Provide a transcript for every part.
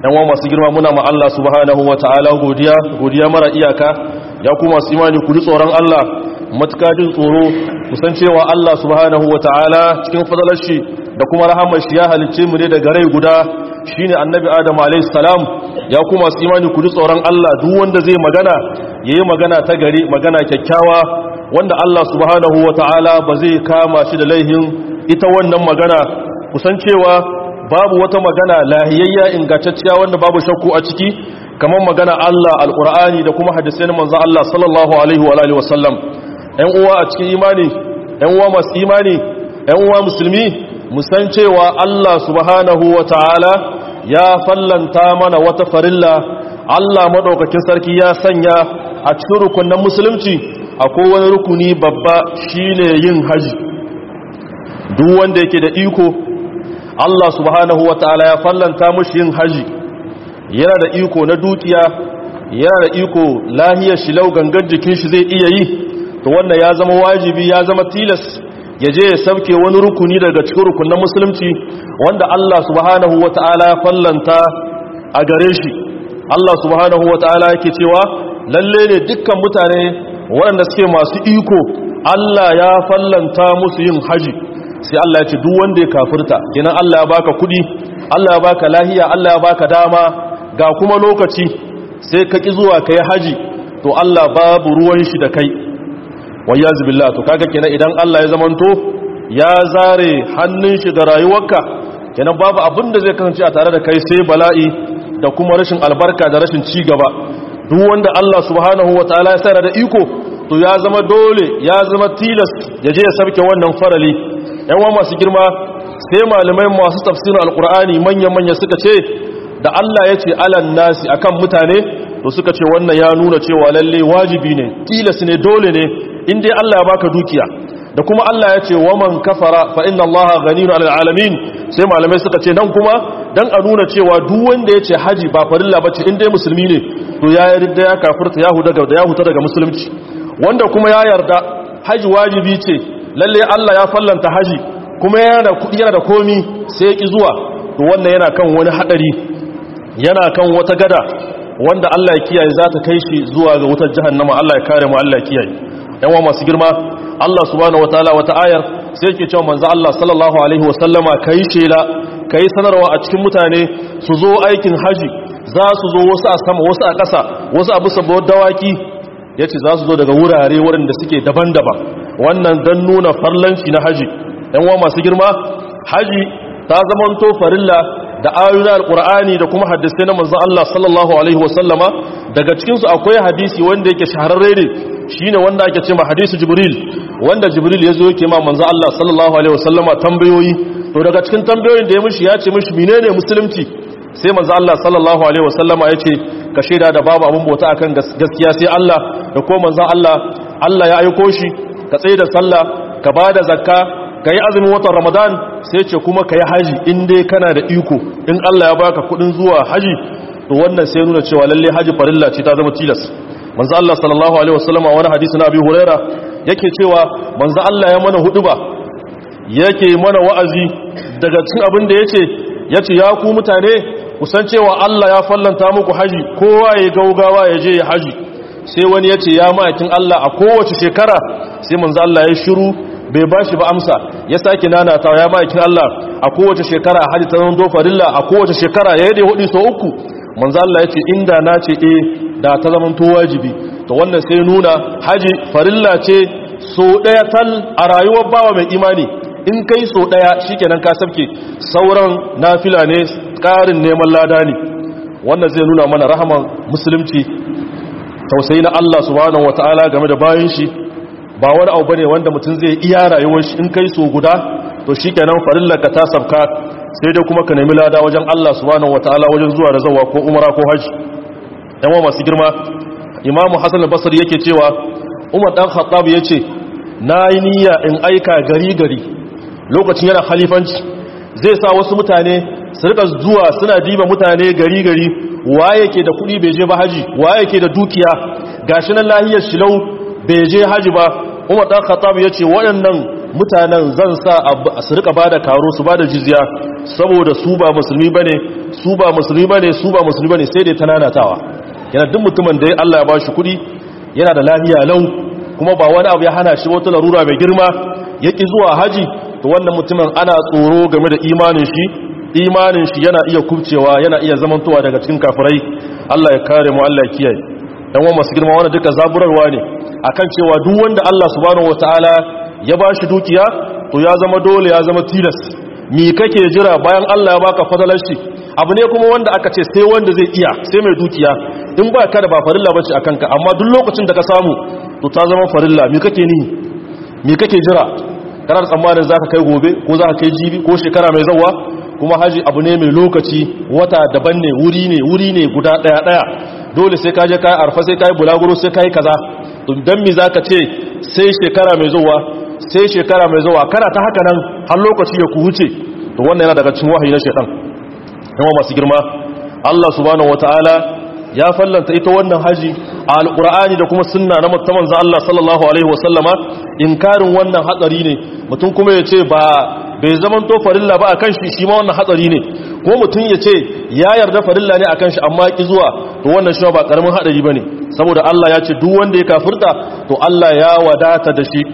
yan wa masu girma muna ma Allah subhanahu wataala godiya godiya mara iyaka ya ku masu imani ku ji tsoron Allah matuka jin tsoro kusan cewa Allah subhanahu wataala cikin fadalar shi da kuma rahamar shi ya halicce mu ne daga rai guda shine annabi Adam alayhi salam ya ku masu imani ku ji tsoron Allah duk wanda zai magana yayi magana ta gari magana kyakkyawa wanda Allah subhanahu wataala ba zai kama shi da laihin ita wannan magana kusan cewa babu wata magana lahiyayya ingantacciya wanda babu shakku a ciki kamar magana Allah alqur'ani da kuma hadisin manzo Allah sallallahu alaihi wa alihi wasallam ɗan uwa a cikin imani ɗan uwa masu imani ɗan uwa musulmi musan cewa Allah subhanahu wataala ya fallanta mana wata farilla Allah madaukakin sarki ya sanya a cikin rukunin musulunci akwai wani rukuni babba shine yin haji duk wanda yake da iko Allah subhanahu wa ta'ala ya fallanta mushi yin haji yana da iko na dukiya yana da iko lahiyar shi lau gangar jikin shi zai iya yi to wannan ya zama wajibi ya zama tilas ya je ya sauke wani rukuni daga cikin rukunin musulunci wanda Allah subhanahu wa ta'ala ya fallanta a gare shi Allah subhanahu wa ta'ala yake cewa lalle ne dukkan mutane waɗanda suke masu iko Allah ya fallanta musu yin haji sai Allah ya ce duk wanda ya kafirta kenan Allah ya baka kudi Allah ya baka lahiya Allah ya baka dama ga kuma lokaci sai ka ki zuwa kai haji to Allah babu ruwan shi da kai wayaz billah to kaga kenan idan Allah ya zamanto ya zare hannun shi da rayuwarka kenan babu abin da zai kasance a tare da kai sai bala'i da kuma rashin albarka da rashin ci gaba duk wanda Allah subhanahu wataala ya sa da iko to ya zama dole ya zama tilas ya je ya sarke wannan farali yawan masu girma sai malamai masu tafsirin alkur'ani manya-manya suka ce da Allah ya ce alan nasi akan mutane to suka ce wannan ya nuna cewa lalle wajibi ne tilas ne dole ne in dai Allah ya baka dukiya da kuma Allah ya ce waman kafara fa inna Allah ghaniyun 'alal alamin sai malamai suka ce nan kuma dan a nuna cewa duk wanda ya ce haji ba farilla bace in dai musulmi ne to ya yarda ya kafirta ya huda daga ya huta daga musulunci wanda kuma ya yarda haji wajibi ce lalle Allah ya fallanta haji kuma yana da kudi yana da komi sai ya ki zuwa to wannan yana kan wani hadari yana kan wata gada wanda Allah ya kiyaye za ta kai shi zuwa ga wutar jahannama Allah ya kare mu Allah ya kiyaye yawa masu girma Allah subhanahu wataala wata ayar sai yake cewa manzo Allah sallallahu alaihi wasallama kai shela kai sanarwa a cikin mutane su zo aikin haji za su zo wasu a sama wasu a ƙasa wasu a bisa dawaki yace za su zo daga wurare waɗanda suke daban-daban wannan dan nuna farlanci na haji yan masu girma haji ta zamanto farilla da ayoyin alkur'ani da kuma hadisai na manzon Allah sallallahu alaihi wasallama daga cikin su akwai hadisi wanda yake shahararre ne shine wanda ake cewa hadisi jibril wanda jibril yazo yake ma manzon Allah sallallahu alaihi wasallama tambayoyi to daga cikin tambayoyin da ya mishi ya ce mishi menene musulunci sai manzon Allah sallallahu alaihi wasallama yace ka shaida da babu abun bauta akan gaskiya sai Allah da ko manzon Allah Allah ya aiko shi ka tsaye da sallah ka bada zakka ka yi azumin watan ramadan sai ce kuma ka yi haji in dai kana da iko in allah ya baka kudin zuwa haji to wannan sai nuna cewa lalle haji farilla ce ta zama tilas manzo allah sallallahu alaihi wasallama wani hadisi na abi huraira yake cewa manzo allah ya mana huduba yake mana wa'azi daga cikin abin da yace yace ya ku mutane kusan cewa allah ya fallanta muku haji kowa ya gaugawa ya je ya haji sai wani yace ya ma'aikin allah a kowace shekara sai manzo allah ya shiru bai ba shi ba amsa ya sake nanata ya ma'aikin Allah a kowace shekara a hajji ta zama dofarilla a kowace shekara ya yi hudu sau uku manzo Allah ya ce inda na ce e da ta zama to wajibi to wannan sai nuna haji farilla ce so ɗaya tal a rayuwar bawa mai imani in kai so ɗaya shikenan ka sabke sauran nafila ne ƙarin neman lada ne wannan zai nuna mana rahaman musulunci tausayi na Allah subhanahu wataala game da bayan shi ba wani abu bane wanda mutum zai iya rayuwar shi in kai so guda to shikenan farillar ka ta sabka sai dai kuma ka nemi lada wajen Allah subhanahu wataala wajen zuwa da zawa ko umara ko haji yan masu girma Imam Hassan al-Basri yake cewa Umar dan Khattab yace nayi niyya in aika gari gari lokacin yana khalifanci zai sa wasu mutane su rika zuwa suna diba mutane gari gari waye ke da kuɗi bai je ba haji waye ke da dukiya gashi nan lahiyar shilau bai je haji ba umar dan khattab yace waɗannan mutanen zan sa su rika bada karo su bada jizya saboda su ba musulmi bane su ba musulmi bane su ba musulmi bane sai dai tananatawa yana duk mutumin da Allah ya bashi kudi yana da lafiya lau kuma ba wani abu ya hana shi wata larura mai girma yaki zuwa haji to wannan mutumin ana tsoro game da imanin shi imanin shi yana iya kubcewa yana iya zamantowa daga cikin kafirai Allah ya kare mu Allah ya kiyaye dan wa masu girma wannan duka zaburarwa ne akan cewa duk wanda Allah subhanahu wataala ya bashi dukiya to ya zama dole ya zama tilas mi kake jira bayan Allah ya baka fadalar shi abu ne kuma wanda aka ce sai wanda zai iya sai mai dukiya in ba ka da ba farilla bace akan ka amma duk lokacin da ka samu to ta zama farilla mi kake ni mi kake jira kana da tsammanin zaka kai gobe ko zaka kai jibi ko shekara mai zawa kuma haji abu ne mai lokaci wata daban ne wuri ne wuri ne guda daya daya dole sai ka je kai arfa sai kai bulaguro sai kai kaza dan mi zaka ce sai shekara mai zuwa sai shekara mai zuwa kana ta haka nan har lokaci ya ku wuce to wannan yana daga cikin wahayi na shaytan kuma masu girma Allah subhanahu wataala ya fallanta ita wannan haji a alqur'ani da kuma sunna na muttaman za Allah sallallahu alaihi wasallama inkarin wannan hatsari ne mutum kuma ya ce ba bai zaman to farilla ba akan shi shi ma wannan hatsari ne ko mutum ya ce ya yarda farilla ne akan shi amma ki zuwa to wannan shi ba karamin hadari bane saboda Allah ya ce duk wanda ya kafirta to Allah ya wadata da shi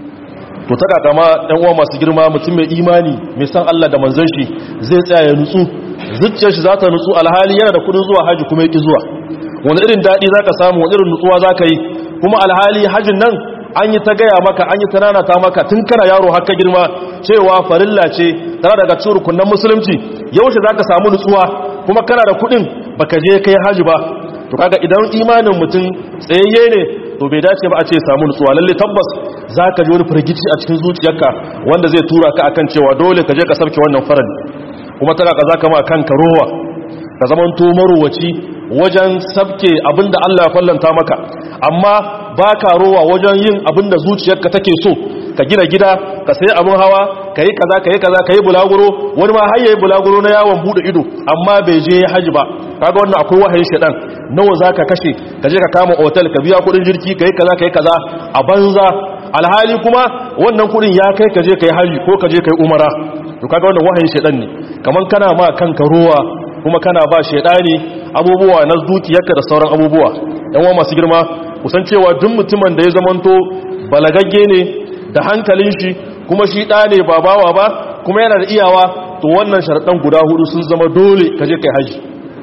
to ta kakama ɗan uwa masu girma mutum mai imani mai san Allah da manzon shi zai tsaya ya nutsu zuciyar shi za ta nutsu alhali yana da kudin zuwa haji kuma yaki zuwa wani irin daɗi za ka samu wani irin nutsuwa za ka yi kuma alhali hajin nan an yi ta gaya maka an yi ta nanata maka tun kana yaro haka girma cewa farilla ce tana daga cikin rukunan musulunci yaushe za ka samu nutsuwa kuma kana da kudin baka je kai haji ba to kaga idan imanin mutum tsayayye ne to bai dace ba a ce samu nutsuwa lalle tabbas za ka ji wani firgici a cikin zuciyarka wanda zai tura ka akan cewa dole ka je ka sarki wannan farali kuma tana ka za ka ma kanka rowa ka zaman to marowaci wajen sabke abinda Allah ya fallanta maka amma ba ka rowa wajen yin abinda zuciyarka take so ka gina gida ka sayi abin hawa ka yi kaza ka yi kaza ka yi bulaguro wani ma har yayi bulaguro na yawon bude ido amma bai je haji ba kaga wannan akwai wahayin shedan nawa zaka kashe ka je ka kama hotel ka biya kudin jirki ka yi kaza ka yi kaza a banza alhali kuma wannan kudin ya kai ka je ka yi haji ko ka je ka yi umara to kaga wannan wahayin shedan ne kaman kana ma kanka ruwa kuma kana ba shedani abubuwa na dukiyarka da sauran abubuwa yan uwa masu girma kusan cewa duk mutumin da ya zamanto balagagge ne da hankalin shi kuma shi ɗa ne ba bawa ba kuma yana da iyawa to wannan sharaɗan guda hudu sun zama dole ka je kai haji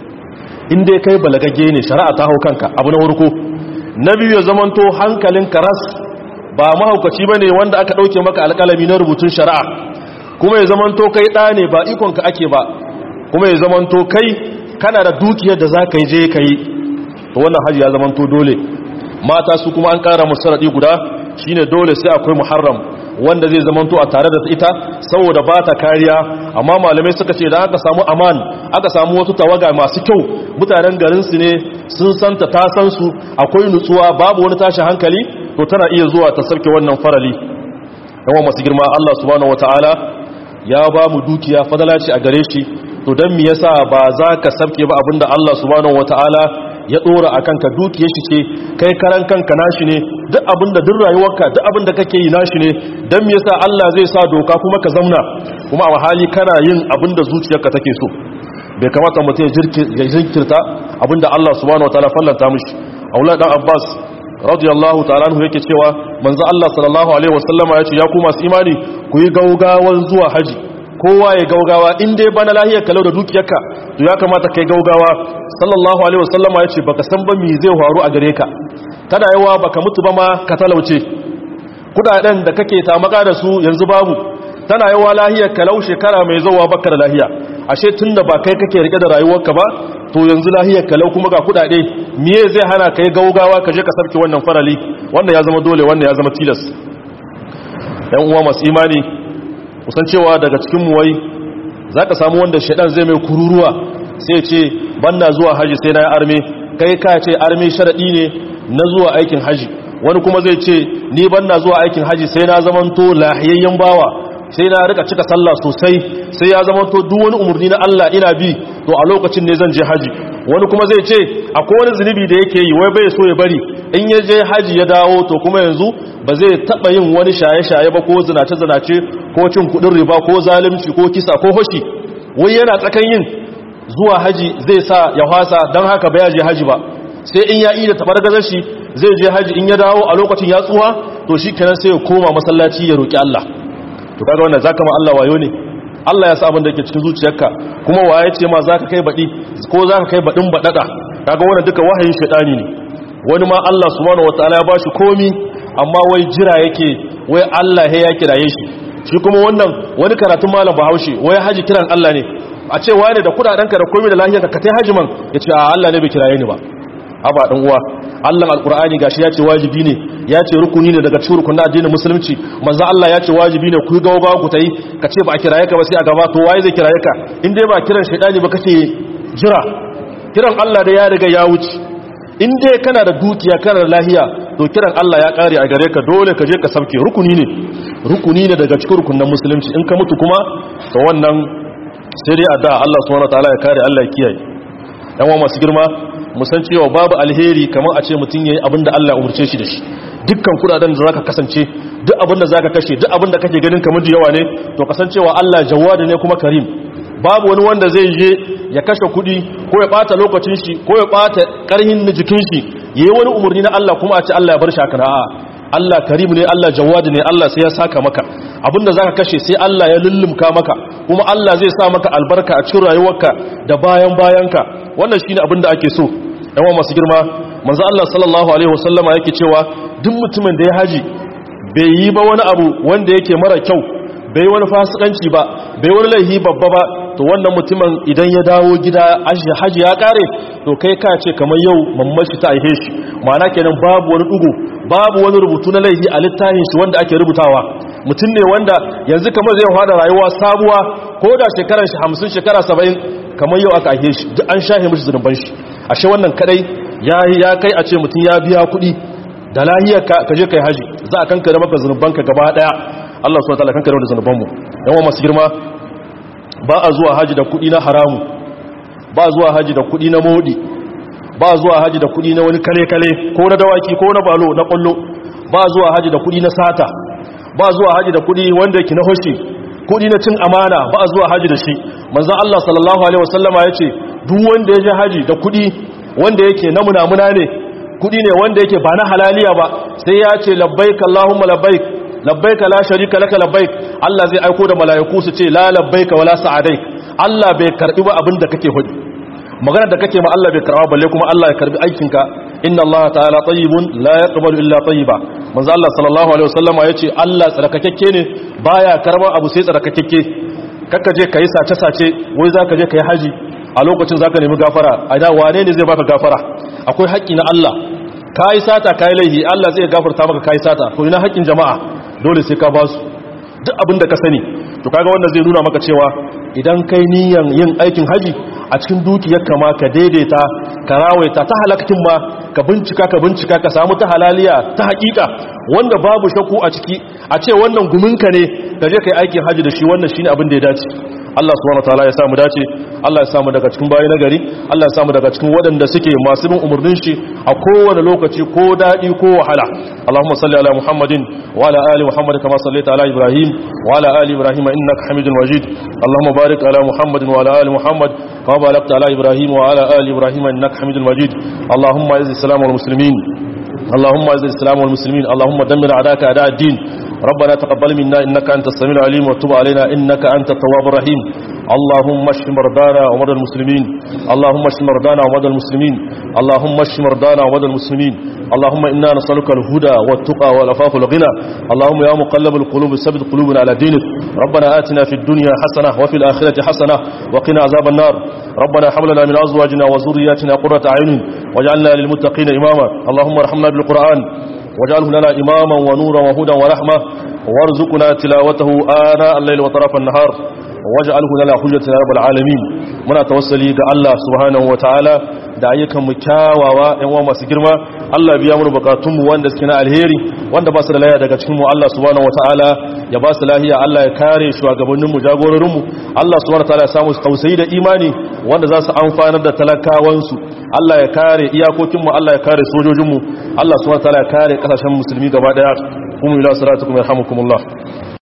in dai kai balagagge ne shari'a ta hau kanka abu na farko na biyu ya zamanto hankalin karas ba mahaukaci ba ne wanda aka ɗauke maka alƙalami na rubutun shari'a kuma ya zamanto kai ɗa ne ba ikonka ake ba kuma ya zamanto kai kana da dukiyar da za ka yi je ka yi to wannan haji ya zamanto dole mata su kuma an ƙara musu raɗi guda shine dole sai akwai muharram wanda zai zamanto a tare da ita saboda ba ta kariya amma malamai suka ce da aka samu aman aka samu wasu tawaga masu kyau mutanen garinsu ne sun santa ta san su akwai nutsuwa babu wani tashi hankali to tana iya zuwa ta sarke wannan farali yawan masu girma Allah subhanahu wataala ya ba mu dukiya fadala ce a gare shi to dan me yasa ba za ka sarke ba abinda Allah subhanahu wataala ya dora a kanka dukiyar shi ce kai karan kanka nashi ne duk abinda duk rayuwarka duk abinda kake yi nashi ne dan me yasa Allah zai sa doka kuma ka zamna kuma a hali kana yin abinda zuciyarka take so bai kamata mutum ya jinkirta abinda Allah subhanahu wataala fallanta mishi Aulad dan Abbas radiyallahu ta'ala anhu yake cewa manzo Allah sallallahu alaihi wasallama yace ya ku masu imani ku yi gaugawan zuwa haji kowa ya gaugawa in dai bana lahiyar kalau da dukiyarka to ya kamata kai gaugawa sallallahu alaihi wasallama yace baka san ba me zai faru a gare ka kada yawa baka mutu ba ma ka talauce kudaden da kake tamaka da su yanzu babu tana yawa lahiyar kalau shekara mai zuwa baka da lahiya ashe tunda ba kai kake rike da rayuwarka ba to yanzu lahiyar kalau kuma ga kudade miye zai hana kai gaugawa ka je ka sarki wannan farali wanda ya zama dole wanda ya zama tilas yan uwa masu imani kusan cewa daga cikin muwai za ka samu wanda shaɗan zai mai kururuwa sai ce banna zuwa haji sai na yi arme kai ka ce arme sharaɗi ne na zuwa aikin haji wani kuma zai ce ni banna zuwa aikin haji sai na zamanto lahiyayyen bawa sai na rika cika sallah sosai sai ya zamanto duk wani umarni na Allah ina bi to a lokacin ne zan je haji wani kuma zai ce akwai wani zunubi da yake yi wai bai so ya bari in ya je haji ya dawo to kuma yanzu ba zai taba yin wani shaye-shaye ba ko zinace-zinace ko cin kudin riba ko zalunci ko kisa ko hoshi wai yana tsakan yin zuwa haji zai sa ya hwasa don haka ba ya je haji ba sai in ya yi da tabargazar shi zai je haji in ya dawo a lokacin ya tsuwa to shi kenan sai ya koma masallaci ya roƙi Allah to kaga wannan zaka ma Allah wayo ne Allah ya sa abin da yake cikin zuciyarka kuma waye ce ma zaka kai badi ko zaka kai badin badada kaga wannan duka wahayin shedani ne wani ma Allah subhanahu wataala ya bashi komi amma wai jira yake wai Allah ya kiraye shi shi kuma wannan wani karatun malam Bahaushe wai haji kiran Allah ne a ce wane da kudadenka da komai da lafiyarka ka tai haji man yace a Allah ne bai kiraye ni ba haba dan uwa Allah alqur'ani gashi ya ce wajibi ne ya ce rukuni ne daga cikin rukunin addinin musulunci manzo Allah ya ce wajibi ne ku gawa ku tayi ka ce ba a kiraye ka ba sai a gaba to waye zai kiraye ka in dai ba kiran shaydani ba kake jira kiran Allah da ya riga ya wuce in dai kana da dukiya kana da lahiya to kiran Allah ya kare a gare ka dole ka je ka sauke rukuni ne rukuni ne daga cikin rukunin musulunci in ka mutu kuma to wannan sai dai addu'a Allah subhanahu wataala ya kare Allah ya kiyaye yan wa masu girma musan cewa babu alheri kamar a ce mutum yayi abin da Allah umurce shi da shi dukkan kudaden da zaka kasance duk abin da zaka kashe duk abin da kake ganin kamar yawa ne to kasancewa Allah jawadi ne kuma karim babu wani wanda zai je ya kashe kudi ko ya bata lokacin shi ko ya bata karhin jikin shi yayi wani umurni na Allah kuma a ce Allah ya bar shi haka a'a Allah karim ne Allah jawadi ne Allah sai ya saka maka abinda zaka kashe sai Allah ya lullumka maka kuma Allah zai sa maka albarka a cikin rayuwarka da bayan bayanka wannan shine abinda ake so yawan masu girma manzo Allah sallallahu alaihi wasallama yake cewa duk mutumin da ya haji bai yi ba wani abu wanda yake mara kyau bai wani fasikanci ba bai wani laihi babba ba to wannan mutumin idan ya dawo gida haji ya kare to kai ka ce kamar yau mamashi ta aihe shi ma'ana kenan babu wani dugu babu wani rubutu na laihi a littafin shi wanda ake rubutawa mutum ne wanda yanzu kamar zai fada rayuwa sabuwa ko da shekarar shi hamsin shekara saba'in kamar yau aka aihe shi duk an shahe mishi zunuban shi ashe wannan kadai ya ya kai a ce mutum ya biya kuɗi da lahiyar ka je kai haji za a kankare maka zunubanka gaba daya Allah subhanahu wa ta'ala kankare da zunubanmu yawan masu girma ba a zuwa haji da kudi na haramu ba zuwa haji da kudi na modi ba zuwa haji da kudi na wani kale-kale ko na dawaki ko na balo na kwallo ba zuwa haji da kudi na sata ba zuwa haji da kudi wanda yake na hoshi kudi na cin amana ba zuwa haji da shi manzon Allah sallallahu alaihi wasallama yace duk wanda ya je haji da kudi wanda yake na munamuna ne kudi ne wanda yake ba na halaliya ba sai ya ce labbaik allahumma labbaik labbaika la sharika laka labbaik Allah zai aiko da malaiku su ce la labbaika wala sa'adaik Allah bai karbi ba abinda kake hudi magana da kake ma Allah bai karba balle kuma Allah ya karbi aikinka inna Allah ta'ala tayyibun la yaqbalu illa tayyiba manzo Allah sallallahu alaihi wasallam yace Allah tsarkakakke ne baya karba abu sai tsarkakakke kakka je kai sace sace wai zaka je kai haji a lokacin zaka nemi gafara a da wane ne zai baka gafara akwai haƙƙi na Allah kai sata kai laihi Allah zai gafarta maka kai sata to ina haƙƙin jama'a dole sai ka ba su duk abin da ka sani to kaga wanda zai nuna maka cewa idan kai niyan yin aikin haji a cikin dukiyar kama ka daidaita ka rawaita ta halaktin ma ka bincika ka bincika ka samu ta halaliya ta hakika wanda babu shakku a ciki a ce wannan guminka ne ka je kai aikin haji da shi wannan shine abin da ya dace Allah subhanahu wataala ya samu dace Allah ya samu daga cikin bayi nagari Allah ya samu daga cikin waɗanda suke masu bin umarnin shi a kowane lokaci ko daɗi ko wahala Allahumma salli ala Muhammadin wa ala ali Muhammad kama sallaita ala Ibrahim wa ala ali Ibrahim innaka Hamidul Majid Allahumma barik ala Muhammadin wa ala ali Muhammad kama barakta ala Ibrahim wa ala ali Ibrahim innaka Hamidul Majid Allahumma izz al-islam wal muslimin اللهم اعز الاسلام والمسلمين اللهم دمر اعداءك اعداء الدين ربنا تقبل منا انك انت السميع العليم وتب علينا انك انت التواب الرحيم اللهم اشف مرضانا ومرضى المسلمين اللهم اشف مرضانا ومرضى المسلمين اللهم اشف مرضانا ومرضى المسلمين اللهم انا نسالك الهدى والتقى والعفاف والغنى اللهم يا مقلب القلوب ثبت قلوبنا على دينك ربنا آتنا في الدنيا حسنه وفي الاخره حسنه وقنا عذاب النار ربنا حمل لنا من ازواجنا وذرياتنا قرة اعين واجعلنا للمتقين اماما اللهم ارحمنا بالقران واجعله لنا إماما ونورا وهدى ورحمة وارزقنا تلاوته آناء الليل وطرف النهار waj'alhu lana hujjatan ya rabbal alamin muna tawassali ga Allah subhanahu wataala da ayyukan mu kyawawa ɗan uwa masu girma Allah biya mu bukatun mu wanda suke na alheri wanda ba su da lafiya daga cikin mu Allah subhanahu wataala ya ba su lafiya Allah ya kare shugabannin mu jagororin mu Allah subhanahu wataala ya samu tausayi da imani wanda za su amfanar da talakawan su Allah ya kare iyakokin mu Allah ya kare sojojin mu Allah subhanahu wataala ya kare kasashen musulmi gaba daya kuma ila salatukum yarhamukumullah